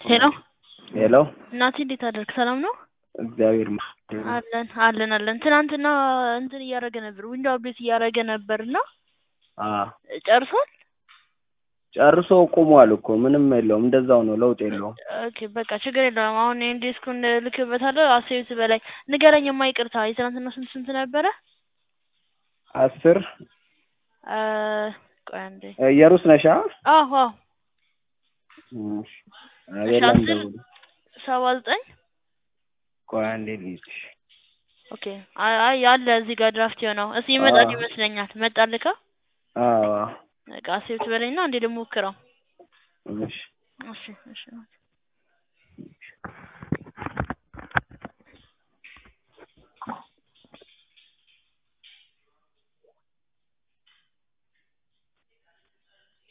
ሄሎ ሄሎ እናቴ እንዴት አደርክ? ሰላም ነው? እግዚአብሔር ይመስገን። አለን አለን አለን። ትናንትና እንትን እያደረገ ነበር፣ ዊንዶ አፕዴት እያደረገ ነበር እና አ ጨርሷል። ጨርሶ ቆሟል እኮ ምንም የለውም። እንደዛው ነው፣ ለውጥ የለውም። ኦኬ በቃ ችግር የለውም። አሁን ይሄን ዲስኩን ልክበታለሁ። አሴት በላይ ንገረኝ። የማይቅርታ የትናንትና ስንት ስንት ነበረ? አስር አ ቆይ አንዴ። የሩስ ነሻ አዎ አዎ እሺ፣ አቤላ አስር እንደውል ሰባ ዘጠኝ ቆይ አንዴ ልይዝሽ። ኦኬ አይ አይ ያለ እዚህ ጋር ድራፍት የሆነው እስኪ ይመጣል አዎ። ይመስለኛል። መጣልካ አዎ በቃ አሴት በላይና እንዴ ደግሞ ሞክረው። እሺ እሺ እሺ